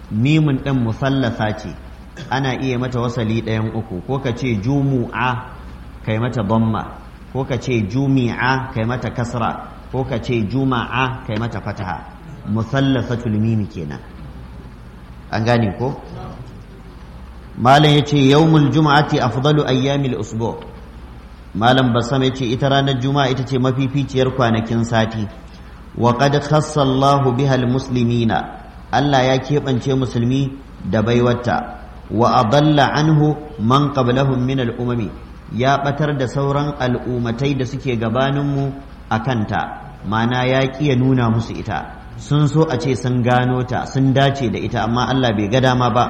mimun ɗin musallasa ce ana iya mata wasali ɗayan uku ko ka ce jumu'a kai mata bamma ko ka ce jumi'a kai mata kasra ko ka ce juma'a kai mata fataha musallasatul mimi kenan an gane ko malam yace yawmul juma'ati afdalu ayyamil usbu malam basam yace ita ranar juma'a ita ce mafificiyar kwanakin sati wa qad khassa Allahu biha almuslimina Allah ya keɓance musulmi da baiwata wa adalla anhu man qablahum min al-umami ya batar da sauran al'umatai da suke gabaninmu a kanta mana ya ya nuna musu ita sun so a ce sun gano ta sun dace da ita amma Allah bai ga dama ba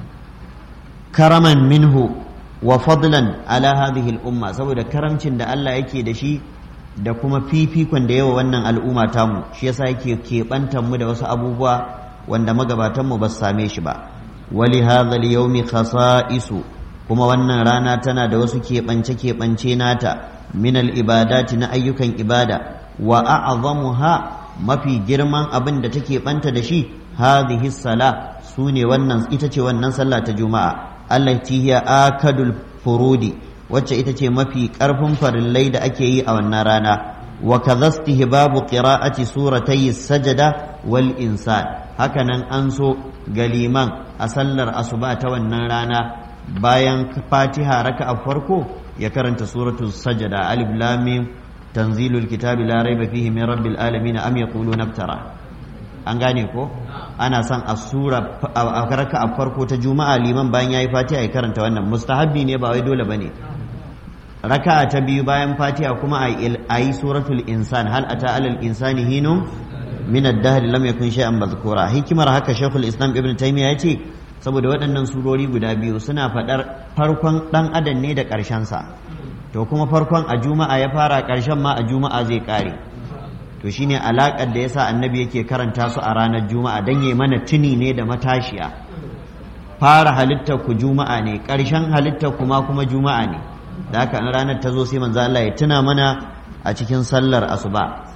karaman minhu wa fadlan ala hadhihi al-umma saboda karamcin da Allah yake da shi da kuma fifikon da yawa wannan al'umma tamu shi yasa yake keɓantar mu da wasu abubuwa wanda magabatanmu ba su same shi ba wali hadha al-yawmi khasa'isu kuma wannan rana tana da wasu keɓance-keɓance nata min al-ibadati na ayyukan ibada wa a'zamuha mafi girman abin da take banta da shi hadhihi sala sune wannan ita ce wannan sallah ta juma'a allati hiya akadul furudi wacce ita ce mafi karfin farillai da ake yi a wannan rana wa kadhastihi babu qira'ati suratay sajada wal insan hakanan an so galiman a sallar asuba ta wannan rana bayan fatiha raka a farko ya karanta suratul sajada alif lam mim tanzilul kitabi la raiba fihi min rabbil alamin am yaquluna naftara an gane ko ana son a sura a raka a farko ta juma'a liman bayan yayi fatiha ya karanta wannan mustahabbi ne ba wai dole bane raka'a ta biyu bayan fatiha kuma a yi suratul insan hal ata alal insani hinum min ad-dahr lam yakun shay'an mazkura hikimar haka shaykhul islam ibn taymiya yace saboda waɗannan surori guda biyu suna faɗar farkon ɗan adam ne da ƙarshensa to kuma farkon a juma'a ya fara ƙarshen ma a juma'a zai ƙare to shine alaƙar da yasa annabi yake karanta su a ranar juma'a don yi mana tuni ne da matashiya fara halittar ku juma'a ne ƙarshen halittar kuma kuma juma'a ne da haka in ranar ta zo sai manzo Allah ya tuna mana a cikin sallar asuba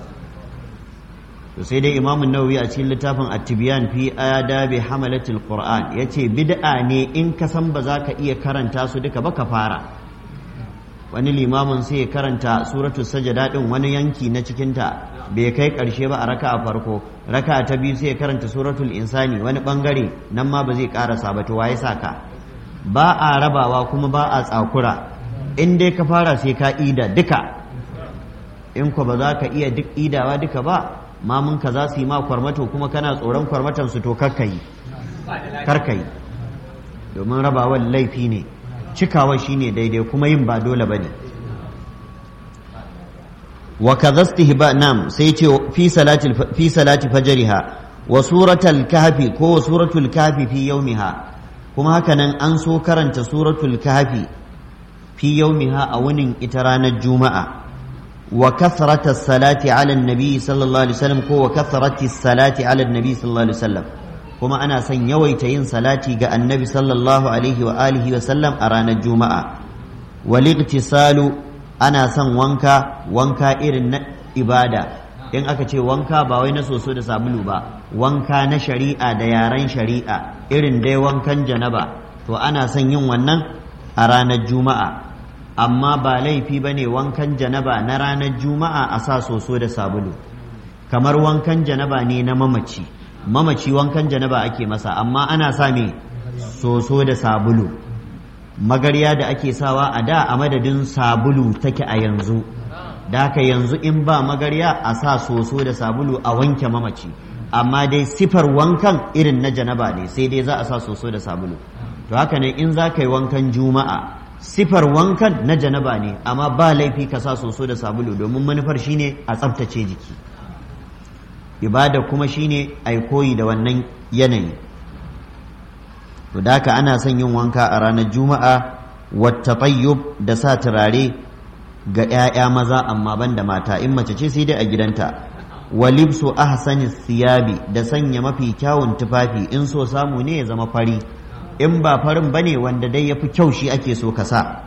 to sai dai imamu nawawi a cikin littafin at-tibyan fi adabi hamalatil qur'an yace bid'a ne in ka san ba za ka iya karanta su duka ba ka fara wani limamin sai ya karanta suratul sajada din wani yanki na cikin ta bai kai karshe ba a raka'a farko raka'a ta biyu sai ya karanta suratul insani wani bangare nan ma ba zai karasa ba to waye saka ba a rabawa kuma ba a tsakura in dai ka fara sai ka ida duka in ko ba za ka iya duk idawa duka ba mamunka za su yi ma kwarmato kuma kana tsoron kwarmatan su to karkayi karkayi domin rabawan laifi ne cikawa shine daidai kuma yin ba dole ba ne wa kadhastihi ba nam sai ce fi salati fi salati fajriha wa suratul kahfi ko suratul kahfi fi yawmiha kuma haka nan an so karanta suratul kahfi fi yawmiha a wunin ita ranar juma'a وكثرة الصلاة على النبي صلى الله عليه وسلم كو وكثرة الصلاة على النبي صلى الله عليه وسلم كما أنا سن يويتين صلاتي جاء النبي صلى الله عليه وآله وسلم أرانا الجمعة والاغتسال أنا سن وانكا وانكا إرن إبادة in aka ce wanka ba wai na soso da sabulu ba wanka na shari'a da yaren shari'a irin dai wankan janaba to ana son yin wannan a ranar juma'a amma ba laifi ba ne wankan janaba na ranar juma'a a sa soso da sabulu kamar wankan janaba ne na mamaci mamaci wankan janaba ake masa amma ana sa me soso da sabulu magarya da ake sawa a da a madadin sabulu take a yanzu da haka yanzu in ba magarya a sa soso da sabulu a wanke mamaci amma dai sifar wankan irin na janaba ne sai dai za a sa soso da sabulu to haka ne in za ka yi wankan juma'a sifar wankan na janaba ne amma ba laifi ka sa soso da sabulu domin manufar shine a tsaftace jiki ibada kuma shine a koyi da wannan yanayi to da haka ana son yin wanka a ranar juma'a wata da sa turare ga 'ya'ya maza amma ban da mata in mace ce sai dai a gidanta walibsu ahsani siyabi da sanya mafi kyawun tufafi in so samu ne ya zama fari in ba farin bane wanda dai yafi kyau shi ake so ka sa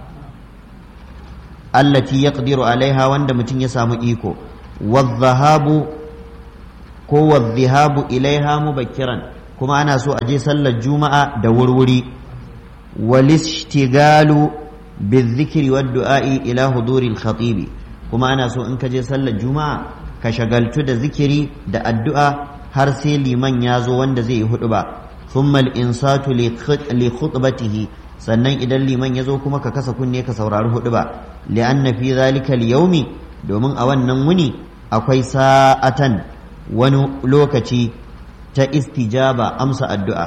allati yaqdiru alaiha wanda mutum ya samu iko wadhahabu ko wadhahabu ilaiha mubakkiran kuma ana so a je sallar juma'a da wurwuri walishtigalu bizikri wad du'a'i ila huduril khatibi kuma ana so in ka je sallar juma'a ka shagaltu da zikiri da addu'a har sai liman ya zo wanda zai yi hudu ba thumma al-insatu li khutbatihi sannan idan liman ya zo kuma ka kasa kunne ka saurari hudu ba li'anna fi zalika al-yawmi domin a wannan wuni akwai sa'atan wani lokaci ta istijaba amsa addu'a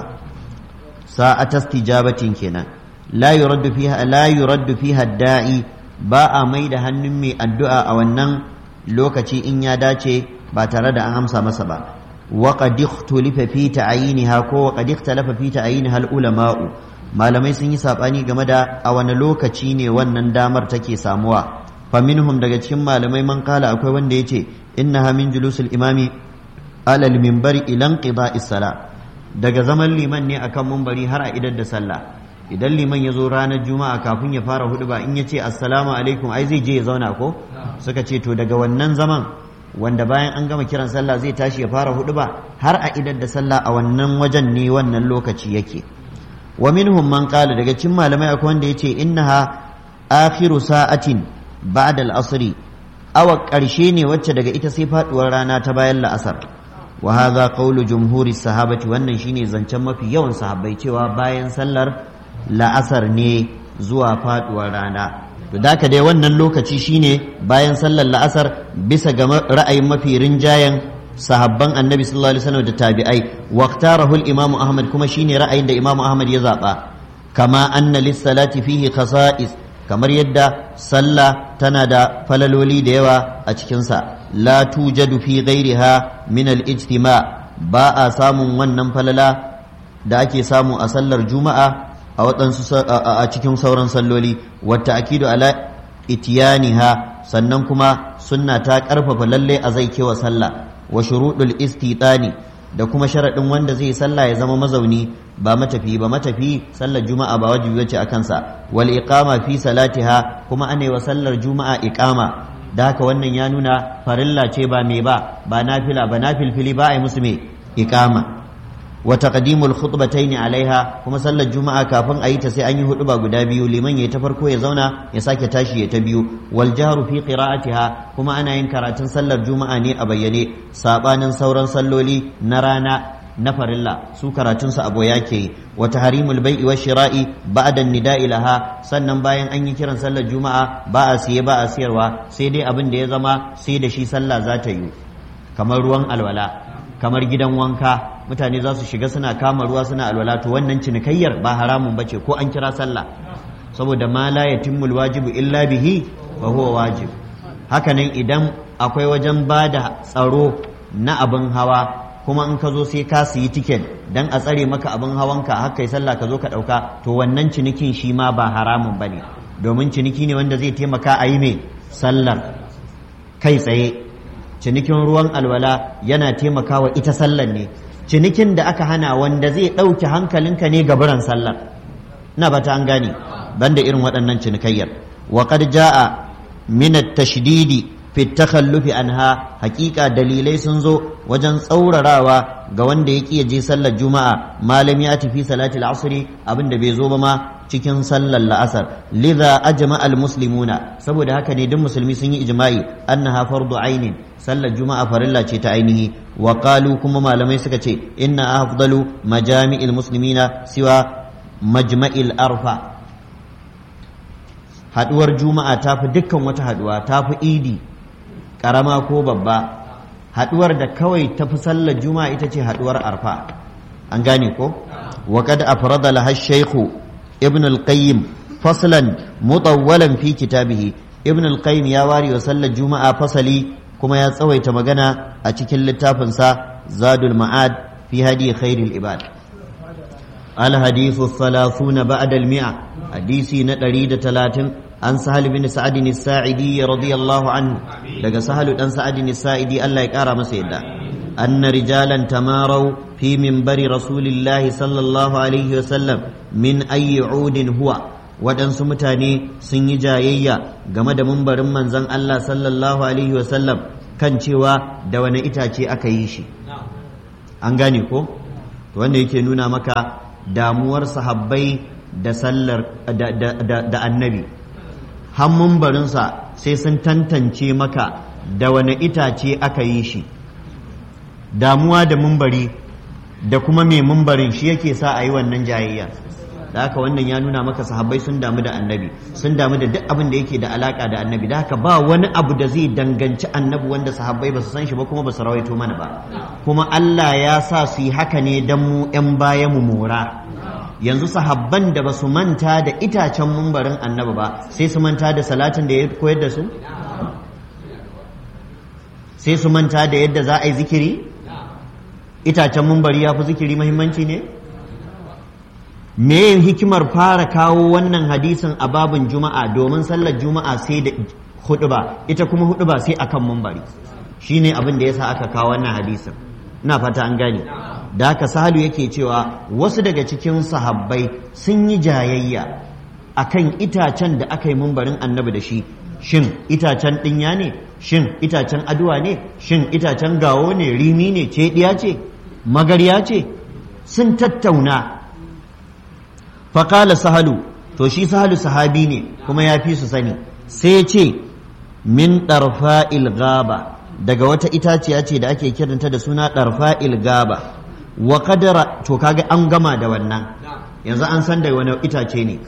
sa'ata istijabatin kenan la yuraddu fiha la yuraddu fiha da'i ba a mai da hannun mai addu'a a wannan lokaci in ya dace ba tare da an amsa masa ba wa qad ikhtalafa fi ta'yiniha ko wa qad ikhtalafa fi ta'yiniha al-ulama'u malamai sun yi sabani game da a wani lokaci ne wannan damar take samuwa fa minhum daga cikin malamai man kala akwai wanda yace innaha min julusul imami ala al-minbari ila inqida'is sala daga zaman liman ne akan munbari har a idar da sallah idan liman ya zo ranar juma'a kafin ya fara hudu ba in ya ce assalamu alaikum ai zai je ya zauna ko suka ce to daga wannan zaman wanda bayan an gama kiran sallah zai tashi ya fara hudu ba har a idar da sallah a wannan wajen ne wannan lokaci yake wa minhum man qala daga cikin malamai akwai wanda yace innaha akhiru sa'atin ba'da al-asr awa karshe ne wacce daga ita sai faduwar rana ta bayan la'asar wa hadha qawlu jumhuri sahabati wannan shine zancen mafi yawan sahabbai cewa bayan sallar la'asar ne zuwa faduwar rana to da dai wannan lokaci shine bayan sallar la'asar bisa ga ra'ayin mafi rinjayen sahabban annabi sallallahu alaihi wasallam da tabi'ai waqtarahu al-imam ahmad kuma shine ra'ayin da imam ahmad ya zaba kama anna lis-salati fihi khasa'is kamar yadda sallah tana da falaloli da yawa a cikin sa la tujadu fi ghairiha min al-ijtima ba a samun wannan falala da ake samu a sallar juma'a a waɗansu a cikin sauran salloli wata akidu ala itiyaniha sannan kuma sunna ta ƙarfafa lalle a zai kewa sallah wa shuruɗul istitani da kuma sharaɗin wanda zai sallah ya zama mazauni ba matafi ba matafi sallar juma'a ba wajibi bace a kansa wal iqama fi salatiha kuma ana wa sallar juma'a iqama da haka wannan ya nuna farilla ce ba me ba ba nafila ba nafilfili ba a yi musu me iqama wa taqdimul khutbatayn alaiha kuma sallar juma'a kafin a yi ta sai an yi huɗuba guda biyu liman yayi ta farko ya zauna ya sake tashi ya ta biyu wal jahru fi qira'atiha kuma ana yin karatun sallar juma'a ne a bayyane sabanin sauran salloli na rana na farilla su karatun su abo yake yi wa tahrimul bai'i wa shira'i ba'da nida'i laha sannan bayan an yi kiran sallar juma'a ba a siye ba a siyarwa sai dai abin da ya zama sai da shi sallah za ta yi kamar ruwan alwala kamar gidan wanka mutane za su shiga suna kama ruwa suna alwala to wannan cinikayyar ba haramun bace ko an kira sallah saboda ma la yatimmul wajibu illa bihi fa huwa wajib hakanan idan akwai wajen bada tsaro na abin hawa kuma in ka zo sai ka siyi tiket dan a tsare maka abin hawanka har kai sallah ka zo ka dauka to wannan cinikin shi ma ba haramun bane domin ciniki ne wanda zai taimaka a yi mai sallar kai tsaye cinikin ruwan alwala yana taimakawa ita sallar ne cinikin da aka hana wanda zai ɗauki hankalinka ne gaburan sallar na bata an gane banda irin waɗannan cinikayyar wa qad jaa min at-tashdidi fi takhallufi anha hakika dalilai sun zo wajen tsaurarawa ga wanda ya ƙi je sallar juma'a malam ya tafi salati al-asri abinda bai zo ba ma cikin sallar la'asar lidha ajma al-muslimuna saboda haka ne duk musulmi sun yi ijma'i annaha fardu ainin sallar juma'a farilla ce ta ainihi wa qalu kuma malamai suka ce inna afdalu majami'il muslimina siwa majma'il arfa haduwar juma'a tafi dukkan wata haduwa tafi idi karama ko babba haduwar da kawai tafi sallar juma'a ita ce haduwar arfa an gane ko wa qad afrada laha shaykhu ibn al-qayyim faslan mutawwalan fi kitabihi ibn al-qayyim ya wari wa sallar juma'a fasali kuma ya tsawaita magana a cikin littafinsa zadul ma'ad fi hadi khairil ibad الحديث الثلاثون بعد المئة حديثي نتريد ثلاثين عن سهل بن سعد الساعدي رضي الله عنه لقى سهل بن سعد الساعدي الله يكارى مسيدا أن رجالا تماروا في منبر رسول الله صلى الله عليه وسلم من أي عود هو waɗansu mutane sun yi jayayya game da mumbarin manzon Allah sallallahu alaihi wasallam kan cewa da wani itace aka yi shi an gane ko wanda yake nuna maka damuwar sahabbai da sallar da annabi hammun barinsa sai sun tantance maka da wani itace aka yi shi damuwa da mumbari da kuma mai mumbarin shi yake sa a yi wannan jayayya da haka wannan ya nuna maka sahabbai sun damu da annabi sun damu da duk abin da yake da alaka da annabi da haka ba wani abu da zai danganci annabi wanda sahabbai ba su san shi ba kuma ba su rawaito mana ba kuma Allah ya sa su yi haka ne dan mu yan baya mu mora yanzu sahabban da ba su manta da itacen mumbarin annabi ba sai su manta da salatin da ya koyar da su sai su manta da yadda za a yi zikiri itacen mumbari ya fi zikiri mahimmanci ne me hikimar fara kawo wannan hadisin a babin juma'a domin sallar juma'a sai da huduba ita kuma huduba sai akan mumbari shine abin da yasa aka kawo wannan hadisin ina fata an gane da haka sahalu yake cewa wasu daga cikin sahabbai sun yi jayayya akan itacen da aka yi mumbarin annabi da shi shin itacen ɗinya ne shin itacen aduwa ne shin itacen gawo ne rimi ne cediya ce magarya ce sun tattauna faƙala sahalu to shi sahalu sahabi ne kuma ya fi su sani sai ce min ɗarfa gaba daga wata itaciya ce da ake kiranta da suna ɗarfa gaba wa kadara to kaga an gama da wannan yanzu an san da wani itace ne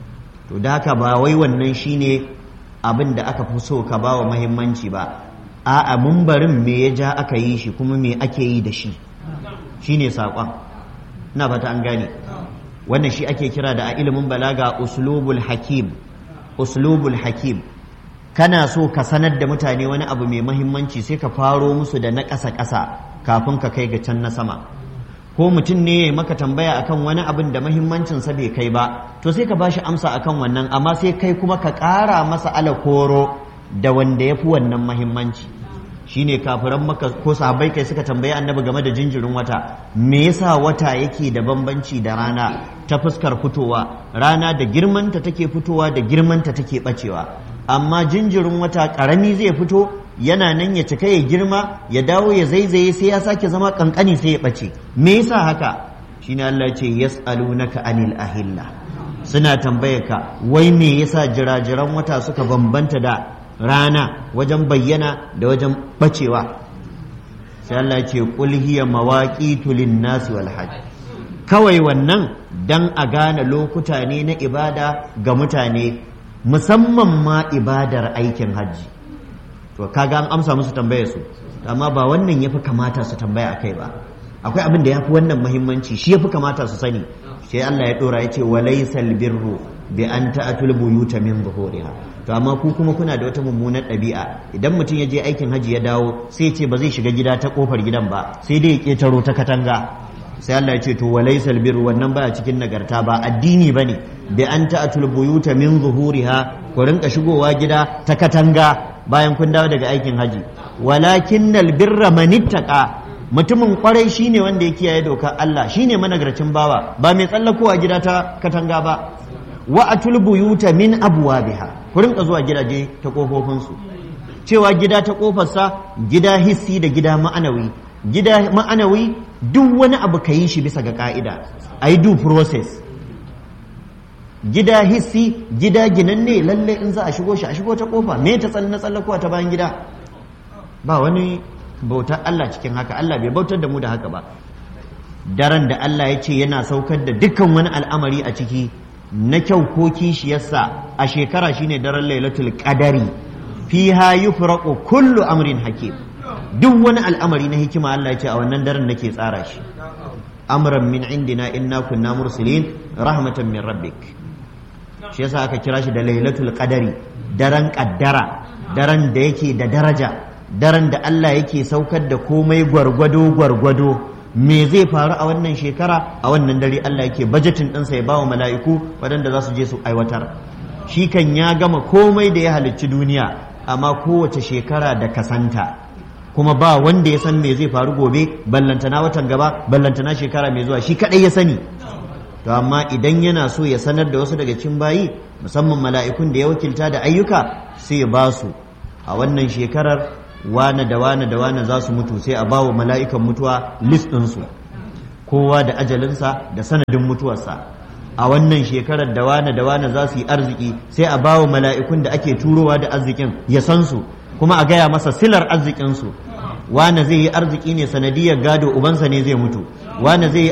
to da haka ba wai wannan shine abin da aka fi so ka ba wa mahimmanci ba a'a mumbarin me ya ja aka yi shi kuma me ake yi da shi shine saƙon ina fata an gane wannan shi ake kira da a ilimin balaga uslubul hakim uslubul hakim kana so ka sanar da mutane wani abu mai mahimmanci sai ka faro musu da na ƙasa-ƙasa kafin ka kai ga can na sama ko mutum ne ya maka tambaya akan wani abin da mahimmancinsa bai kai ba to sai ka bashi amsa akan wannan amma sai kai kuma ka ƙara masa alakoro da wanda ya fi wannan mahimmanci shine kafiran maka ko sahabbai kai suka tambayi annabi game da jinjirin wata me yasa wata yake da bambanci da rana ta fuskar fitowa rana da girmanta take fitowa da girmanta take bacewa amma jinjirin wata karami zai fito yana nan ya cika ya girma ya dawo ya zaizaye sai ya sake zama kankani sai ya bace me yasa haka shine Allah ce yas'alunaka anil ahilla suna tambayar ka wai me yasa jirajiran wata suka bambanta da rana wajen bayyana da wajen bacewa sai Allah ce qul hiya mawaqitu lin-nasi wal hajj kawai wannan dan a gane lokuta ne na ibada ga mutane musamman ma ibadar aikin hajji to kaga an amsa musu tambayar su amma ba wannan yafi kamata su tambaya akai ba akwai abin da yafi wannan muhimmanci shi yafi kamata su sani sai Allah ya dora yace walaysal birru bi an ta'atul buyuta min zuhuriha to amma ku kuma kuna da wata mummunar ɗabi'a idan mutum ya je aikin haji ya dawo sai ce ba zai shiga gida ta kofar gidan ba sai dai ya ketaro ta katanga sai Allah ya ce to walaysal birru wannan baya cikin nagarta ba addini bane bi an ta'atul buyuta min zuhuriha ku rinka shigowa gida ta katanga bayan kun dawo daga aikin haji walakinnal birra manittaka mutumin kwarai shine wanda ya kiyaye dokar Allah shine managarcin bawa ba mai tsallakowa gida ta katanga ba wa atul buyuta min abwabiha ku rinka zuwa gidaje ta kofofin su cewa gida ta kofarsa gida hissi da gida ma'anawi gida ma'anawi duk wani abu ka yi shi bisa ga ka'ida ai due process gida hissi gida ginanne lalle in za a shigo shi a shigo ta kofa me ta tsalle tsallakowa ta bayan gida ba wani bautar Allah cikin haka Allah bai bautar da mu da haka ba daren da Allah ya ce yana saukar da dukkan wani al'amari a ciki na kyau ko kishiyarsa a shekara shine daren lailatul qadari fiha yufraqu kullu amrin hakim duk wani al'amari na hikima Allah ya ce a wannan daren nake tsara shi amran min indina inna kunna mursilin rahmatan min rabbik shi yasa aka kira shi da lailatul qadari daren kaddara daren da yake da daraja daren da Allah yake saukar da komai gwargwado gwargwado me zai faru a wannan shekara a wannan dare Allah yake bajetin ɗinsa ya bawa mala'iku waɗanda za su je su aiwatar shi kan ya gama komai da ya halicci duniya amma kowace shekara da kasanta kuma ba wanda ya san me zai faru gobe ballantana watan gaba ballantana shekara mai zuwa shi kaɗai ya sani to amma idan yana so ya sanar da wasu daga cikin bayi musamman mala'ikun da ya wakilta da ayyuka sai ya ba su a wannan shekarar wane da wane da wane za su mutu sai a ba wa mala'ikan mutuwa list ɗinsu kowa da ajalinsa da sanadin mutuwarsa a wannan shekarar da wane da wane za su yi arziki sai a bawa mala'ikun da ake turowa da arzikin ya san su kuma a gaya masa silar arzikinsu wane zai yi arziki ne sanadiyar gado ubansa ne zai mutu wane zai yi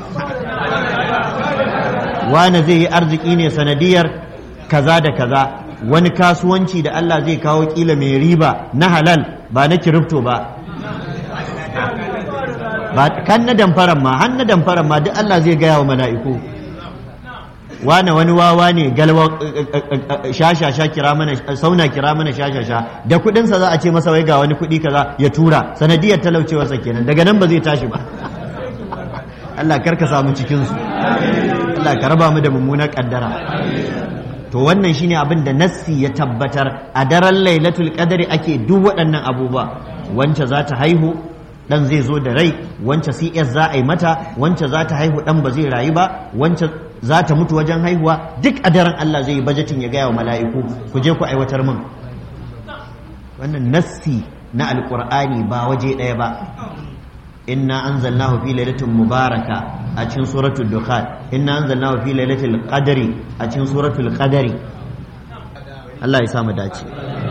wane zai yi arziki ne sanadiyar kaza da kaza wani kasuwanci da Allah zai kawo kila mai riba na halal ba na kirifto ba ba kan na damfaran ma har na damfaran ma duk Allah zai gaya wa mala'iku wane wani wawa ne galwa shashasha kira mana sauna kira mana shashasha da kudinsa za a ce masa wai ga wani kudi kaza ya tura sanadiyar talaucewarsa kenan daga nan ba zai tashi ba Allah karka samu cikin su Allah ka raba mu da mummunar kaddara to wannan shine abin da nassi ya tabbatar a daren lailatul qadari ake duk waɗannan abubuwa wance za ta haihu dan zai zo da rai wance CS za a yi mata wance za ta haihu dan ba zai rayu ba wance za ta mutu wajen haihuwa duk a daren Allah zai yi bajetin ya gaya wa mala'iku ku je ku aiwatar min wannan nassi na alqur'ani ba waje ɗaya ba inna anzalnahu fi lailatin mubaraka a cikin suratul dukhan inna anzalnahu fi lailatul qadri a cikin suratul qadri Allah ya sa mu dace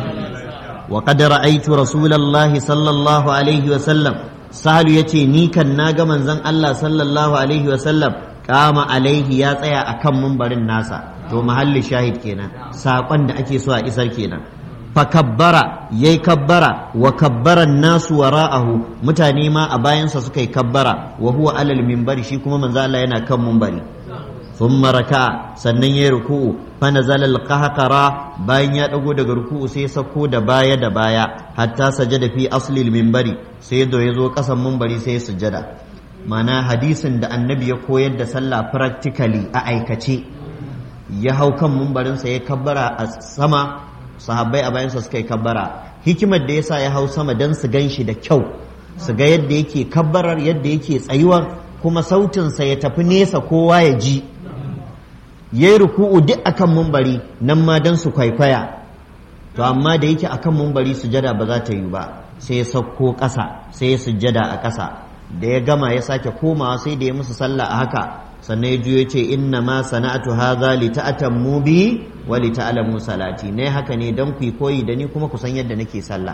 wa qad ra'aytu rasulullahi sallallahu alaihi wa sallam sahalu yace ni kan naga manzon Allah sallallahu alaihi wa sallam kama alaihi ya tsaya akan mumbarin nasa to mahalli shahid kenan sakon da ake so a isar kenan fakabbara yayi kabbara wa kabbaran nasu wara'ahu mutane ma a bayansa suka yi kabbara wa huwa alal minbari shi kuma manzo Allah yana kan minbari thumma raka'a sannan yayi ruku'u fa nazala al-qahqara bayan ya dago daga ruku'u sai ya sako da baya da baya hatta sajada fi asli al-minbari sai da yazo kasan minbari sai ya sujjada mana hadisin da annabi ya koyar da sallah practically a aikace ya hau kan minbarinsa ya kabbara a sama sahabbai a bayansa suka yi kabbara hikimar da yasa ya hau sama don su gan shi da kyau su ga yadda yake kabbarar yadda yake tsayuwar kuma sautinsa ya tafi nesa kowa ya ji ya yi ruku'u duk akan mumbari nan ma don su kwaikwaya to amma da yake akan mumbari sujada ba za ta yi ba sai ya sauko ƙasa sai ya sujada a ƙasa da ya gama ya sake komawa sai da ya musu sallah a haka sannan ya juyo ce inna ma sana'atu hadha li ta'tammu bi wa li ta'lamu salati ne haka ne dan ku koyi da ni kuma ku san yadda nake sallah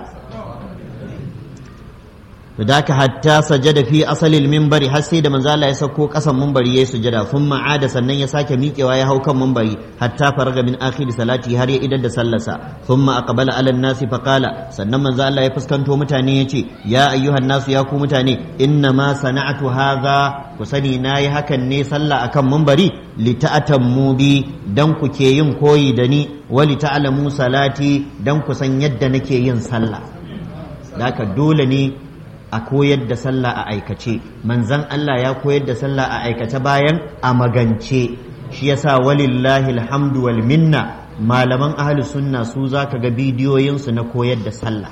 da ka hatta sajada fi asalil minbari har sai da manzo Allah ya sauko kasan minbari yayi sujada thumma ada sannan ya sake miƙewa ya hau kan minbari hatta faraga min akhir salati har ya idar da sallarsa thumma aqbala ala nasi fa qala sannan manzo Allah ya fuskanto mutane yace ya ayyuhan nasu ya ku mutane inna ma sana'atu hadha ku sani nayi hakan ne sallah akan minbari li ta'tammu bi dan ku ke yin koyi da ni wa li ta'lamu salati dan ku san yadda nake yin sallah haka dole ne a koyar da sallah a aikace manzan Allah ya koyar da sallah a aikace bayan a magance shi yasa walillahi alhamdu wal minna malaman ahli sunna su zaka ga bidiyoyinsu na koyar da sallah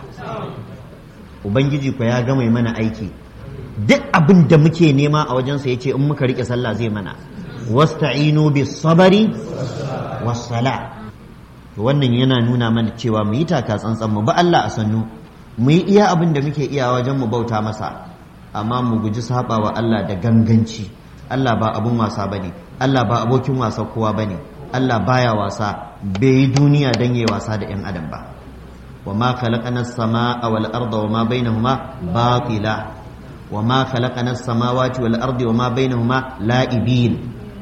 ubangiji ko ya gama mana aiki duk abin da muke nema a wajensa yace in muka rike sallah zai mana wasta'inu bis sabari was sala wannan yana nuna mana cewa mu yi taka tsantsan mu ba Allah a sannu mu yi iya abin da muke iya wajen mu bauta masa amma mu guji saba wa Allah da ganganci Allah ba abun wasa bane Allah ba abokin wasa kowa bane Allah baya wasa bai yi duniya dan yayi wasa da 'yan adam ba wa ma khalaqana as-samaa wal arda wa ma bainahuma batila wa ma khalaqana as-samawati wal ardi wa ma bainahuma la'ibin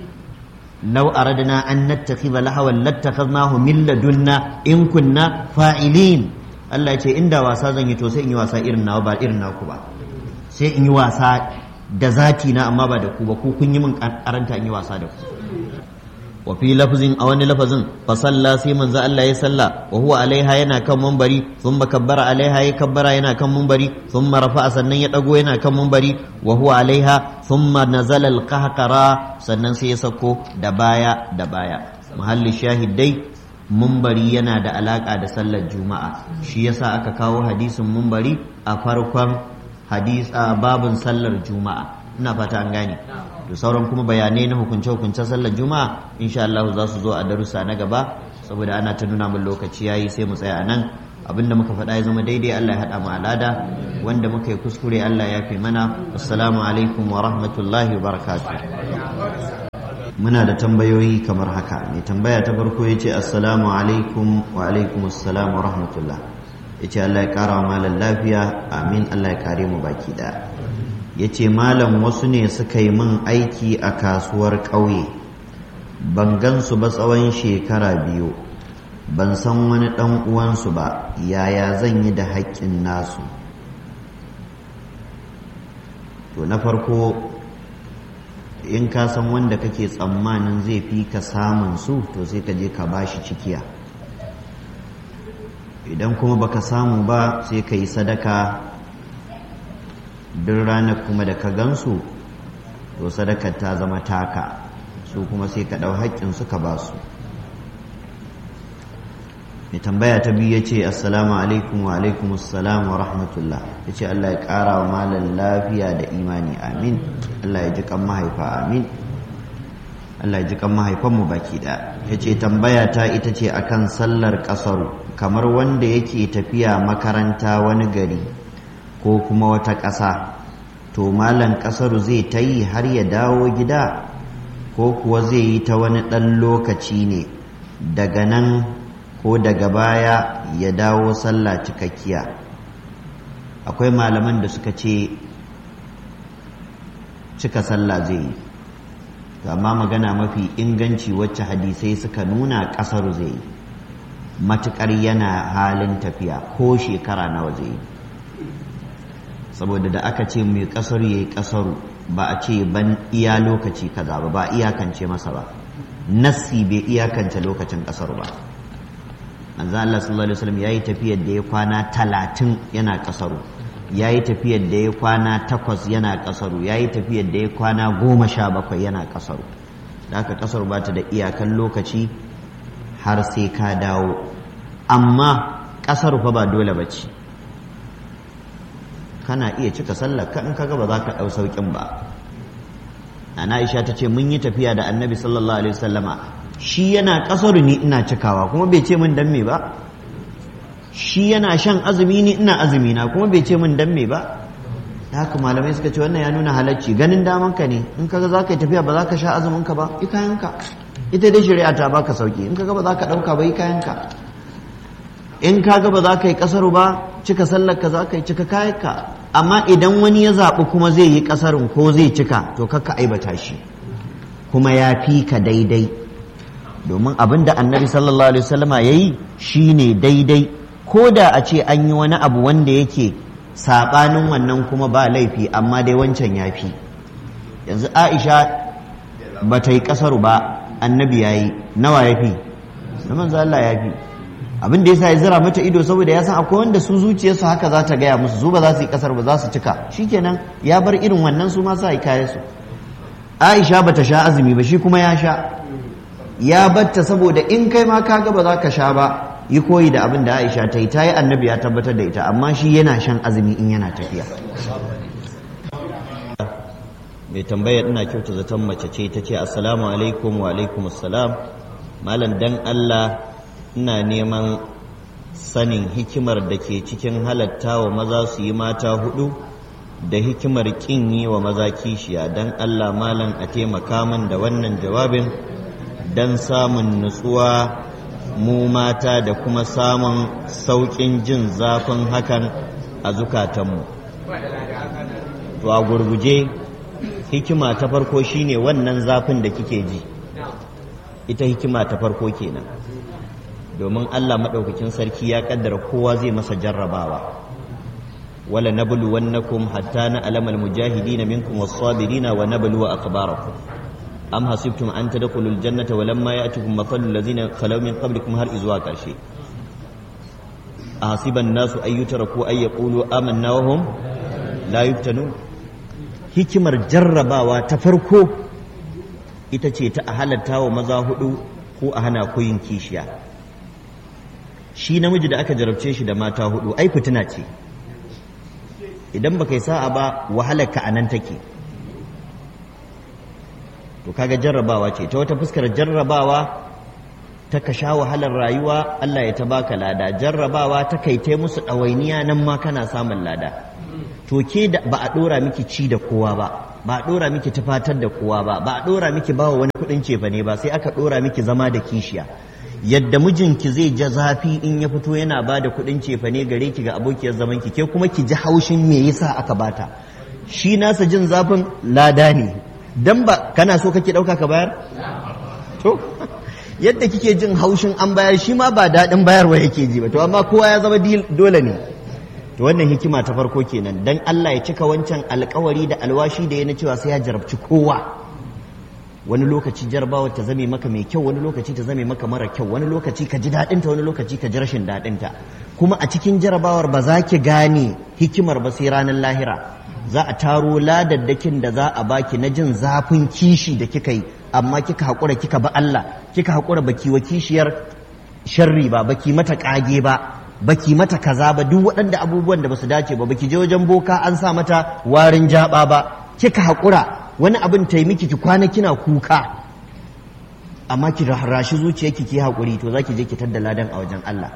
law aradna an nattakhidha lahawan lattakhadnahu min ladunna in kunna fa'ilin Allah ce inda wasa zan yi to sai in yi wasa irin nawa ba irin naku ba sai in yi wasa da zati na amma ba da ku ba ku kun yi min karanta in yi wasa da ku wa fi lafzin a wani lafazin fa salla sai manzo Allah ya salla wa huwa alaiha yana kan munbari thumma kabbara alaiha ya kabbara yana kan munbari thumma rafa'a sannan ya dago yana kan munbari wa huwa alaiha thumma nazala al-qahqara sannan sai ya sako da baya da baya muhalli shahidai mumbari yana da alaka da sallar juma'a shi yasa aka kawo hadisin mumbari a farkon hadis a babin sallar juma'a ina fata an gane to sauran kuma bayanai na hukunce hukuncen sallar juma'a insha Allah za su zo a darussa na gaba saboda ana ta nuna min lokaci yayi sai mu tsaya a nan abinda muka faɗa ya zama daidai Allah ya haɗa mu alada wanda muka yi kuskure Allah ya fi mana assalamu alaikum wa rahmatullahi wa barakatuh muna da tambayoyi kamar haka mai tambaya ta farko ya ce assalamu alaikum wa alaikum assalam wa rahmatullah ya ce Allah ya ƙara wa malam lafiya amin Allah ya kare mu baki ɗaya ya ce malam wasu ne suka yi min aiki a kasuwar ƙauye ban gansu ba tsawon shekara biyu ban san wani ɗan uwansu ba yaya zan yi da haƙƙin nasu to na farko in ka san wanda kake tsammanin zai fi ka samun su to sai ka je ka bashi cikiya idan kuma baka samu ba sai ka yi sadaka duk ranar kuma da ka gansu to sadakar ta zama taka su kuma sai ka ɗau haƙƙinsu ka ba su mai tambaya ta biyu ya ce assalamu alaikum wa alaikum assalam wa rahmatullah ya ce Allah ya ƙara wa malar lafiya da imani amin Allah ya ji kan mahaifa amin Allah ya ji kan mahaifanmu baki da ya ce tambaya ta ita ce akan sallar ƙasaru kamar wanda yake tafiya makaranta wani gari ko kuma wata ƙasa to malan ƙasaru zai ta yi har ya dawo gida ko kuwa zai yi ta wani ɗan lokaci ne daga nan ko daga baya ya dawo sallah cikakkiya akwai malaman da suka ce cika sallah zai yi amma magana mafi inganci wacce hadisai suka nuna ƙasar zai yi matuƙar yana halin tafiya ko shekara nawa zai yi saboda da aka ce mai ƙasar ya yi ƙasaru ba a ce ban iya lokaci kaza ba ba iyakance masa ba nassi bai iyakance lokacin ƙasar ba manzo Allah sallallahu alaihi wasallam yayi tafiyar da ya kwana talatin yana kasaru yayi tafiyar da ya kwana takwas yana kasaru yayi tafiyar da ya kwana goma sha bakwai yana kasaru da haka kasaru ba ta da iyakan lokaci har sai ka dawo amma kasaru fa ba dole ba ce kana iya cika sallar ka in kaga ba za ka ɗau sauƙin ba Nana Aisha ta ce mun yi tafiya da Annabi sallallahu alaihi wasallama shi yana kasar ni ina cikawa kuma bai ce min dan me ba shi yana shan azumi ni ina azumi na kuma bai ce min dan me ba haka malamai suka ce wannan ya nuna halacci ganin daman ka ne in kaga za ka yi tafiya ba za ka sha azumin ka ba i kayanka ita dai shari'a ta baka sauki in kaga ba za ka ɗauka ba i kayanka in kaga ba za ka yi kasaru ba cika sallar ka za ka yi cika kayanka amma idan wani ya zaɓi kuma zai yi kasarin ko zai cika to kakka aibata shi kuma ya fi ka daidai domin abin da annabi sallallahu alaihi wasallama ya yi shi ne daidai ko da a ce an yi wani abu wanda yake saɓanin wannan kuma ba laifi amma dai wancan ya fi yanzu aisha ba ta yi ƙasaru ba annabi ya yi nawa ya fi na manzo Allah ya fi abin da ya sa ya zira mata ido saboda ya san akwai wanda su zuciyarsu haka za ta gaya musu su ba za su yi ƙasar ba za su cika shikenan ya bar irin wannan su ma sa yi kayansu aisha ba ta sha azumi ba shi kuma ya sha ya batta saboda in kai ma kaga ba za ka sha ba yi koyi da abin da Aisha ta yi ta yi annabi ya tabbatar da ita amma shi yana shan azumi in yana tafiya mai tambaya ina kyauta zaton mace ce ta ce assalamu alaikum wa alaikum assalam malam dan Allah ina neman sanin hikimar da ke cikin halatta wa maza su yi mata hudu da hikimar kin yi wa maza kishiya dan Allah malam a taimaka min da wannan jawabin don samun nutsuwa mu mata da kuma samun sauƙin jin zafin hakan a zukatanmu to a gurguje hikima ta farko shine wannan zafin da kike ji ita hikima ta farko kenan domin Allah maɗaukakin sarki ya ƙaddara kowa zai masa jarrabawa wala nabluwannakum hatta na alamal mujahidina minkum was-sabirina wa nabluwa akhbarakum am hasibtum an tadkhulul jannata wa lamma ya'tikum mathalul ladzina khalaw min qablikum har izuwa karshe ahasiban nasu ay yutraku ay yaqulu amanna wa hum la yuftanun hikimar jarrabawa ta farko ita ce ta a halatta wa maza hudu ko a hana koyin kishiya shi namiji da aka jarabce shi da mata hudu ai fitina ce idan baka yi sa'a ba wahalar ka anan take to kaga jarrabawa ce ta wata fuskar jarrabawa ta ka sha wahalar rayuwa Allah ya ta baka lada jarrabawa ta kai ta musu ɗawainiya nan ma kana samun lada to ke da ba a ɗora miki ci da kowa ba ba a ɗora miki tufatar da kowa ba ba a ɗora miki bawa wani kuɗin cefa ne ba sai aka ɗora miki zama da kishiya yadda mijinki zai ja zafi in ya fito yana ba da kuɗin cefa ne gare ki ga abokiyar zaman ki ke kuma ki ji haushin me yasa aka bata shi nasa jin zafin lada ne dan ba kana so kake ɗauka ka bayar to yadda kike jin haushin an bayar shi ma ba daɗin bayarwa yake ji ba to amma kowa ya zama dole ne to wannan hikima ta farko kenan dan Allah ya cika wancan alkawari da alwashi da ya na cewa sai ya jarabci kowa wani lokaci jarabawa ta zame maka mai kyau wani lokaci ta zame maka mara kyau wani lokaci ka ji daɗinta wani lokaci ka ji rashin daɗinta kuma a cikin jarabawar ba za ki gane hikimar ba sai ranar lahira za a taro ladaddakin da za a baki na jin zafin kishi da kika yi amma kika haƙura kika ba Allah kika haƙura baki wa kishiyar sharri ba baki mata ƙage ba baki mata kaza ba duk waɗanda abubuwan da basu dace ba baki je wajen boka an sa mata warin jaba ba kika haƙura wani abin ta miki ki kwana kina kuka amma ki rashi zuciyarki ki haƙuri to zaki je ki tadda ladan a wajen Allah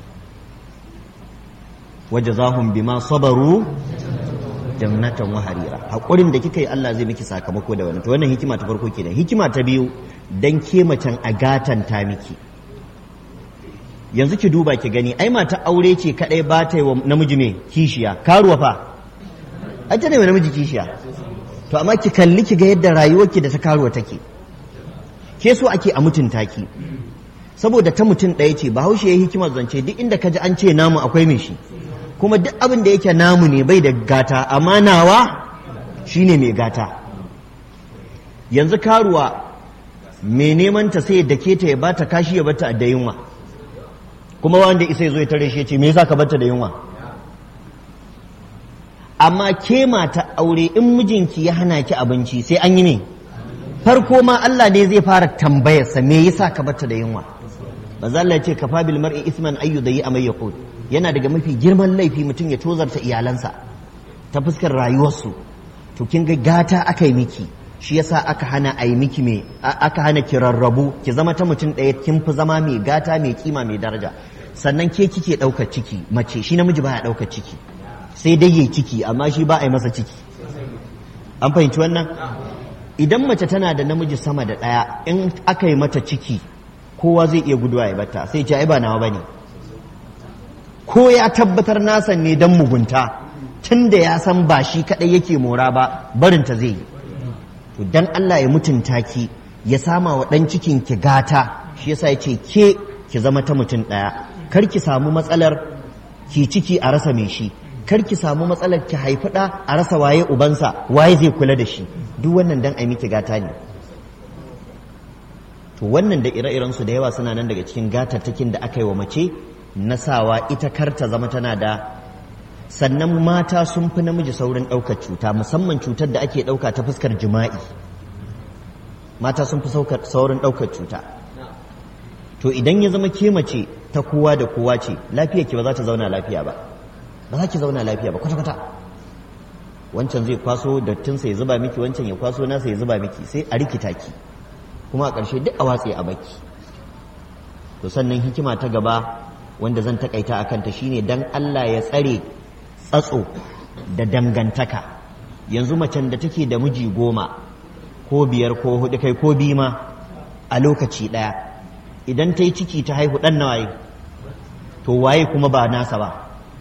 wajazahum bima sabaru jannatan wa harira haƙurin da kika yi Allah zai miki sakamako da wani to wannan hikima ta farko kenan hikima ta biyu dan ke macen a gatanta miki yanzu ki duba ki gani ai mata aure ce kadai ba ta yi wa namiji mai kishiya karuwa fa ai ta ne wa namiji kishiya to amma ki kalli ki ga yadda rayuwarki da ta karuwa take ke so ake a mutunta ki saboda ta mutum ɗaya ce bahaushe ya hikimar zance duk inda ka ji an ce namu akwai mai shi kuma duk abin da yake namu ne bai da gata amma nawa shine mai gata yanzu karuwa mai neman ta sai da ke ta ya bata kashi ya bata da yunwa kuma wanda isa zo ya tare shi ce me yasa ka bata da yunwa amma ke mata aure in mijinki ya hana ki abinci sai an yi ne farko ma Allah ne zai fara tambayarsa me yasa ka bata da yunwa manzo Allah ya ce kafa bil mar'i isman ayyu dayi amay yaqul yana daga mafi girman laifi mutum ya tozarta iyalansa ta fuskar rayuwarsu to kin ga gata aka yi miki shi yasa aka hana a yi miki me aka hana ki rarrabu ki zama ta mutum ɗaya kin fi zama mai gata mai kima mai daraja sannan ke kike ɗaukar ciki mace shi namiji baya ɗaukar ciki sai dai yayi ciki amma shi ba a yi masa ciki an fahimci wannan idan mace tana da namiji sama da ɗaya in aka yi mata ciki kowa zai iya guduwa ya bata sai ce ai ba nawa bane ko ya tabbatar nasan ne dan mugunta tun da ya san ba shi kaɗai yake mora ba barinta zai yi to dan Allah ya mutunta ki ya sama wa ɗan cikin ki gata shi yasa ya ce ke ki zama ta mutum ɗaya kar ki samu matsalar ki ciki a rasa mai shi kar ki samu matsalar ki haifi ɗa a rasa waye ubansa waye zai kula da shi duk wannan dan ai miki gata ne to wannan da ire-iren su da yawa suna nan daga cikin gatattakin da aka yi wa mace na sawa ita kar ta zama tana da sannan mata sun fi namiji saurin ɗaukar cuta musamman cutar da ake ɗauka ta fuskar jima'i mata sun fi saurin ɗaukar cuta to idan ya zama ke mace ta kowa da kowa ce lafiyar ki ba za ta zauna lafiya ba ba za ki zauna lafiya ba kwata-kwata wancan zai kwaso dattinsa ya zuba miki wancan ya kwaso nasa ya zuba miki sai a rikita ki kuma a ƙarshe duk a watse a baki to sannan hikima ta gaba wanda zan takaita a kanta shine dan Allah ya tsare tsatso da dangantaka yanzu macen da take da miji goma ko biyar ko hudu kai ko biyu ma a lokaci ɗaya idan ta yi ciki ta haihu ɗan na waye to waye kuma ba nasa ba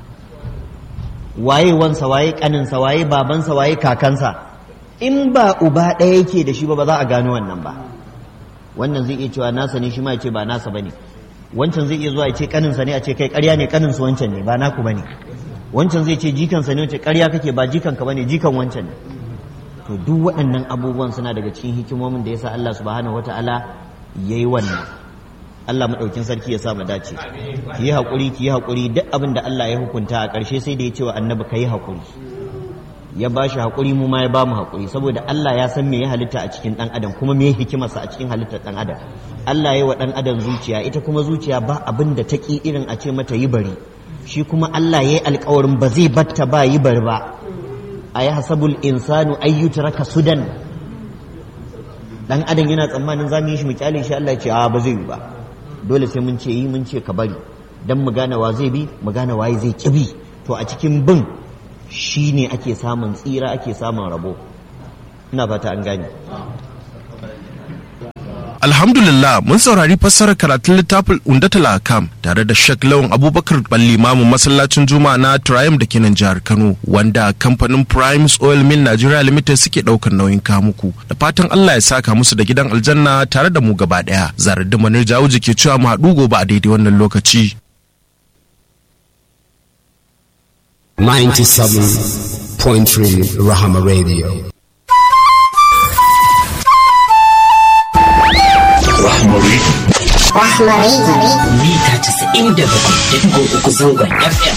waye wansa waye ƙaninsa waye babansa waye kakansa in ba uba ɗaya yake da shi ba ba za a gano wannan ba wannan zai iya cewa nasa ne shi ma ya ce ba nasa ba ne wancan zai iya zuwa ya ce ƙaninsa ne a ce kai ƙarya ne ƙaninsu wancan ne ba naku ba ne wancan zai ce jikansa ne wace ƙarya kake ba jikanka bane jikan wancan ne to duk waɗannan abubuwan suna daga cikin hikimomin da yasa Allah subhanahu wataala yayi wannan Allah madaukin sarki ya sa mu dace ki yi hakuri ki yi hakuri duk abin da Allah ya hukunta a ƙarshe sai da ya ce wa annabi ka yi hakuri ya ba shi hakuri mu ma ya ba mu hakuri saboda Allah ya san me ya halitta a cikin ɗan adam kuma me ya hikimarsa a cikin halittar ɗan adam Allah ya yi wa ɗan adam zuciya ita kuma zuciya ba abin da ta ƙi irin a ce mata yi bari shi kuma Allah ya yi alkawarin ba zai batta ba yi bari ba a yi hasabul insanu ayyuta raka sudan dan adam yana tsammanin za mu yi shi mu kyale shi Allah ya ce a ba zai yi ba dole sai mun ce yi mun ce ka bari dan mu gane wa zai bi mu gane waye zai ki bi to a cikin bin shine ake samun tsira ake samun rabo ina fata an gane Alhamdulillah mun saurari fassarar karatun littafin Undatul Akam tare da Sheikh Lawan Abubakar Ballimamu masallacin Juma'a na Triumph da kenan jihar Kano wanda kamfanin Primes Oil Mill Nigeria Limited suke daukar nauyin kamuku da fatan Allah ya saka musu da gidan aljanna tare da mu gaba daya Zaradin Manir Jawuji ke cewa mu haɗu gobe a daidai wannan lokaci 97.3 Rahama Radio. Rahmari. Rahmari. mita 97.3 zangon FM.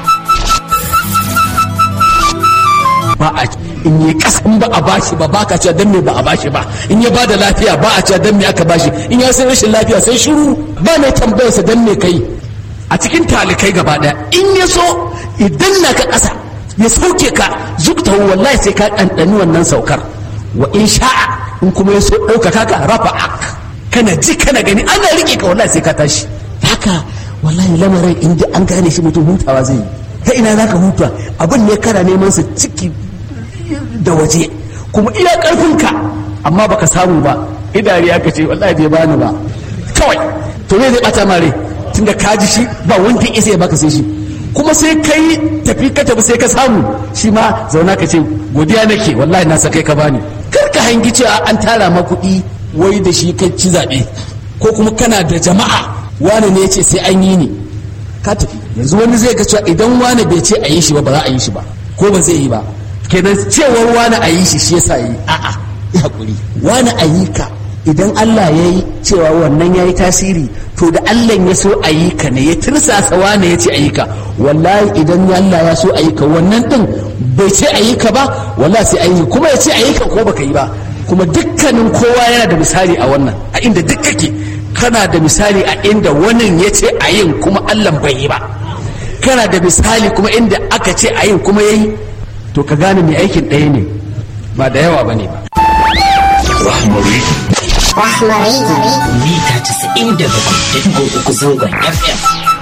ba a in yi kasan ba a bashi ba baka cewa dan me ba a bashi ba in ya bada lafiya ba a cewa dan me aka bashi in ya san rashin lafiya sai shiru ba mai tambayarsa dan me kai a cikin talikai gaba daya in ya so idan na ka kasa ya sauke ka zukta wallahi sai ka ɗanɗani wannan saukar wa in sha'a in kuma ya so ɗaukaka ka rafa ak kana ji kana gani ana riƙe ka wallahi sai ka tashi haka wallahi lamarin in ji an gane shi mutum hutawa zai yi ta ina za ka huta abin ne kana neman sa ciki da waje kuma iya ƙarfinka amma baka samu ba idari ya ce wallahi bai bani ba kawai to me zai bata mare tunda ka ji shi ba wanda isa ya baka sai shi kuma sai kai tafi ka tafi sai ka samu shi ma zauna ka ce godiya nake wallahi na sakai ka bani kar ka hangi cewa an tara ma kuɗi wai da shi kai ci zaɓe ko kuma kana da jama'a wani ne ya ce sai an yi ni ka tafi yanzu wani zai ga cewa idan wani bai ce a yi shi ba ba za a yi shi ba ko ba zai yi ba kenan cewar wani a yi shi shi yasa yi a'a ya hakuri wani a yi ka idan Allah ya yi cewa wannan ya yi tasiri to da Allah ya so a yi ka ne ya tirsasa wani ya ce a yi ka wallahi idan Allah ya so a yi ka wannan din bai ce a yi ka ba wallahi sai a yi kuma ya ce a yi ka ko baka yi ba kuma dukkanin kowa yana da misali a wannan a inda duk kake kana da misali a inda wannan ya ce a yin kuma Allah bai yi ba kana da misali kuma inda aka ce a yin kuma ya yi to ka gane mai aikin ɗaya ne ba da yawa ba ne ba Rahmari. Rahmari. Mita 97.3 zangon FM.